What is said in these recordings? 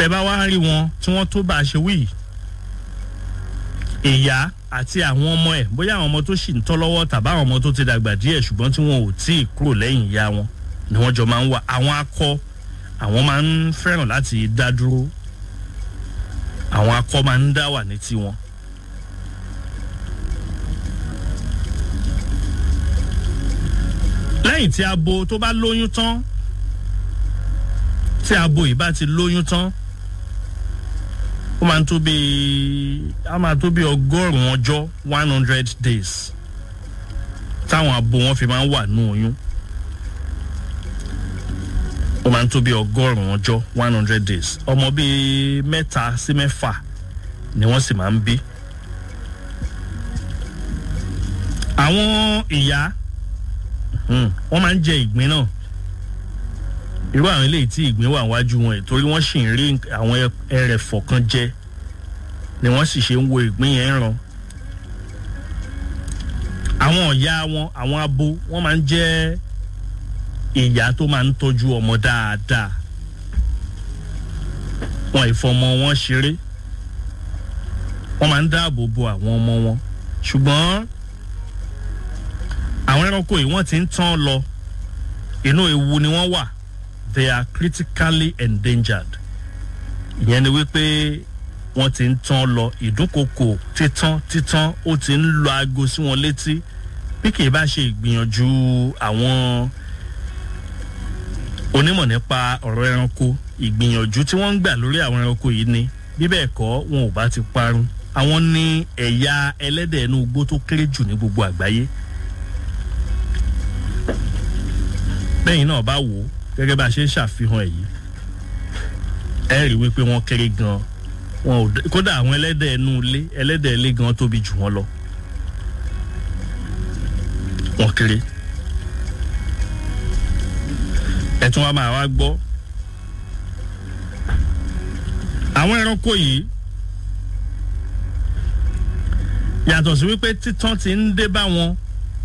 bẹ́ẹ̀ bá wá rí wọn tí wọ́n tó bá a ṣe wí ìyá àti àwọn ọmọ ẹ̀ bóyá àwọn ọmọ tó sì ń tọ́ lọ́wọ́ tàbí àwọn ọmọ tó ti dàgbà díẹ̀ ṣùgbọ́n tí wọn ò tí ì kúrò lẹ́yìn ìyá wọn ni wọ́n jọ máa ń wà àwọn akọ àwọn máa ń fẹ́ràn láti dá dúró àwọn akọ máa ń dá wà ní tiwọn. lẹ́yìn tí abo tó bá lóyún tán tí abo yìí bá ti lóyún tán ó máa ń tó bí á máa tó bí ọgọ́rùn-ún ọjọ́ one hundred days táwọn abo wọn fi máa ń wà nù oyún ó máa ń tó bí ọgọ́rùn-ún ọjọ́ one hundred days ọmọ bíi mẹ́ta sí mẹ́fà ni wọ́n sì máa ń bí. àwọn ìyá wọ́n máa ń jẹ ìgbín náà irú àwọn eléyìí tí ìgbín wà wájú wọn ẹ̀ torí wọ́n sì ń rí àwọn ẹrẹ̀fọ̀ kan jẹ ni wọ́n sì ṣe ń wo ìgbín yẹn ràn àwọn ọ̀yá wọn àwọn abo wọ́n máa ń jẹ́ ìyá tó máa ń tọ́jú ọmọ dáadáa wọn ìfọmọ wọn ṣeré wọ́n máa ń dáàbò bo àwọn ọmọ wọn ṣùgbọ́n àwọn ẹranko yìí wọ́n ti ń tán lọ inú ewu ni wọ́n wà they are critically endangered ìyẹn ni wípé wọ́n ti ń tán lọ ìdúnkokò títán títán ó ti ń lọ aago sí wọn létí bí kì í bá ṣe ìgbìyànjú àwọn onímọ̀ nípa ọ̀rọ̀ ẹranko ìgbìyànjú tí wọ́n ń gbà lórí àwọn ẹranko yìí ni bí bẹ́ẹ̀ kọ́ wọn ò bá ti parun àwọn ní ẹ̀yà ẹlẹ́dẹ̀ inú igbó tó kéré jù ní gbogbo àgbáyé bẹ́yìn náà bá wò ó gẹ́gẹ́ bá a ṣe ń ṣàfihàn ẹ̀ yìí ẹ rí wípé wọ́n kéré gan wọn ò kódà àwọn ẹlẹ́dẹ̀ inú ilé ẹlẹ́dẹ̀ ilé gan tóbi jù wọ́n lọ wọ́n kéré ẹ tún wá máa wá gbọ́ àwọn ẹranko yìí yàtọ̀ sí wípé títàn ti ń dé bá wọn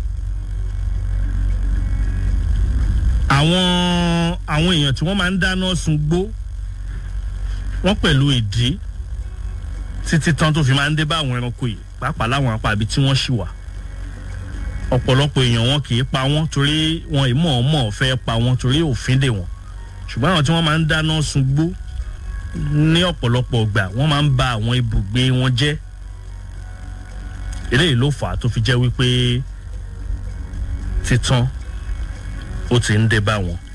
àwọn àwọn èèyàn tí wọ́n máa ń dáná sun gbó wọ́n pẹ̀lú ìdí títí tán tó fi máa ń dé bá àwọn ẹranko yìí pàápàá láwọn apá ibi tí wọ́n ṣì wà ọ̀pọ̀lọpọ̀ èèyàn wọn kì í pa wọ́n torí wọn ìmọ̀ọ́mọ̀ fẹ́ pa wọ́n torí òfin dè wọ́n ṣùgbọ́n àwọn tí wọ́n máa ń dáná sun gbó ní ọ̀pọ̀lọpọ̀ gbà wọ́n máa ń ba àwọn ibùgbé wọn jẹ́ eléyìí ló fà á tó fi jẹ́ wípé títàn ó ti ń dé bá wọn.